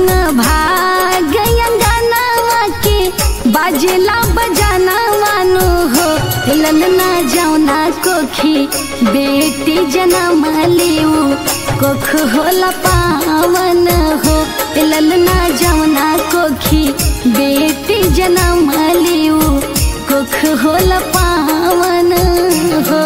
संग भाग अंगनावा के बाजेला बजाना वानो हो ललना जौना कोखी बेटी जनम लिऊ कोख होला पावन हो ललना जौना कोखी बेटी जनम लिऊ कोख होला पावन हो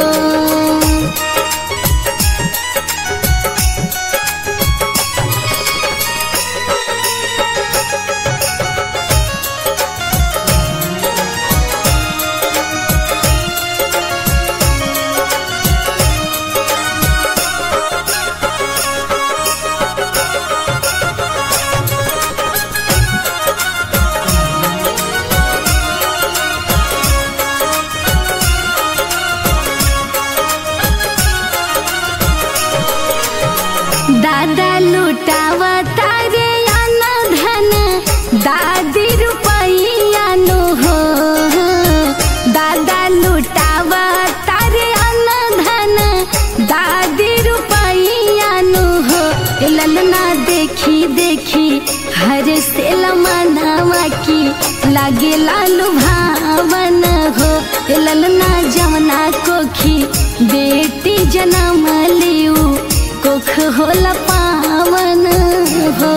दादा लुटावा तारे आना धन दादी रुपैया नो हो दादा लुटावा तारे आना धन दादी रुपैया नो हो ललना देखी देखी हर से लमनावा की लागे लालू भावन हो ललना जमना कोखी बेटी जनम लिऊ कोख होला पावन हो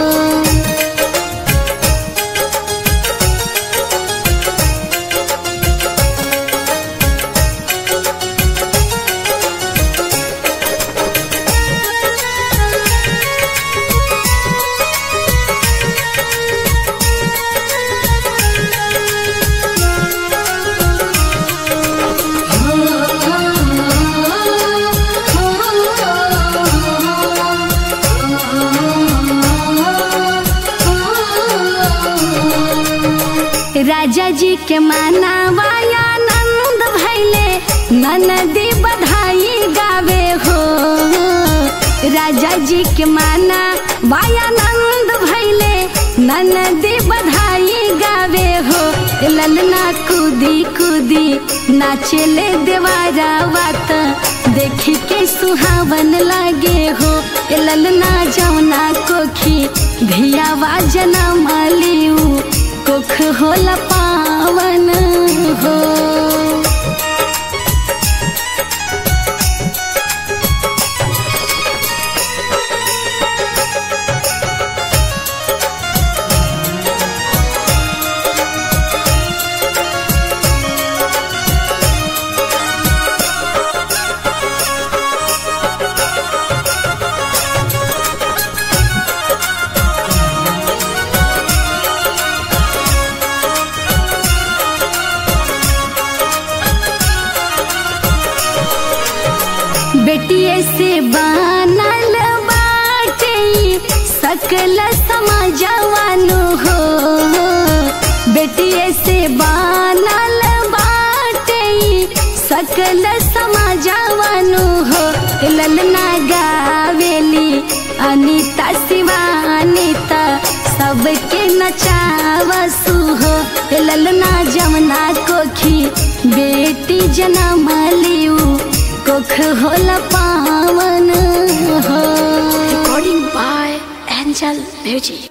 राजा जी के मानावाया नंद भैले ननदी बधाई गावे हो राजा जी के माना वाया नंद भैले ननदी बधाई गावे हो ललना कूदी कूदी नाचले देवारा वात देखी के सुहावन लागे हो ललना जौना कोखी धियावा जनम लिऊ कोख होला पावन हो बेटिए से बनल बाटे सकल समाजवानु हो बेटिए से बनल बाटे सकल समाजवानु हो ललना गावेली अनिता शिवानिता सबके नचावसु हो ललना जमना कोखी बेटी जनम लिऊ कोख होला पावन हो Recording by Angel Music.